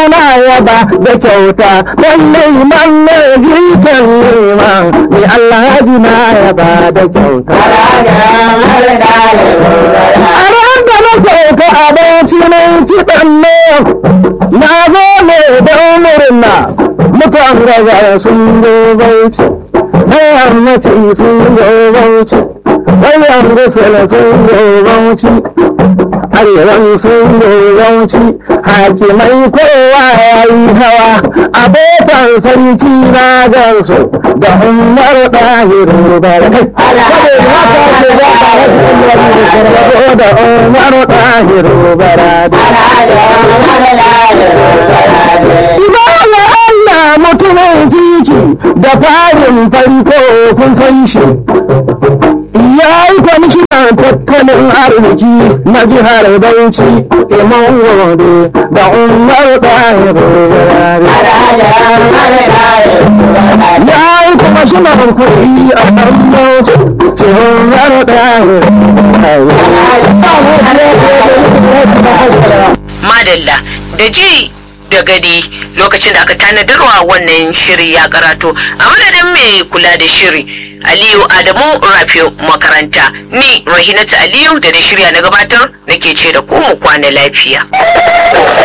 na yaba da kyauta lallai man ne jikan neman ni alhaji na yaba da kyauta a ran da na sauka abinci na kiɗan ne na zo ne don murna mutan gaza sun zo bauchi na yammaci sun zo bauchi bayan rusula sun zo bauchi arewan sun zo bauchi hakimai kowa ya yi hawa abokan sarki na gansu da umar ɗahiru barkai da umar ɗahiru barkai Ibala Allah mutumin kiki da farin farko kun san shi. Ya yi kwamishinan tattalin arziki na jihar Bauchi, Imam Wade da Umar Ɗahiru Ya yi kwamishinan kuɗi a ɗan Bauchi, Umar Ɗahiru madalla da ji da gani lokacin da aka tanadarwa wannan shiri ya karato a madadin mai kula da shiri aliyu adamu rafiu makaranta ni rahinatu aliyu da da shirya na gabatar nake ce da ku mu kwana lafiya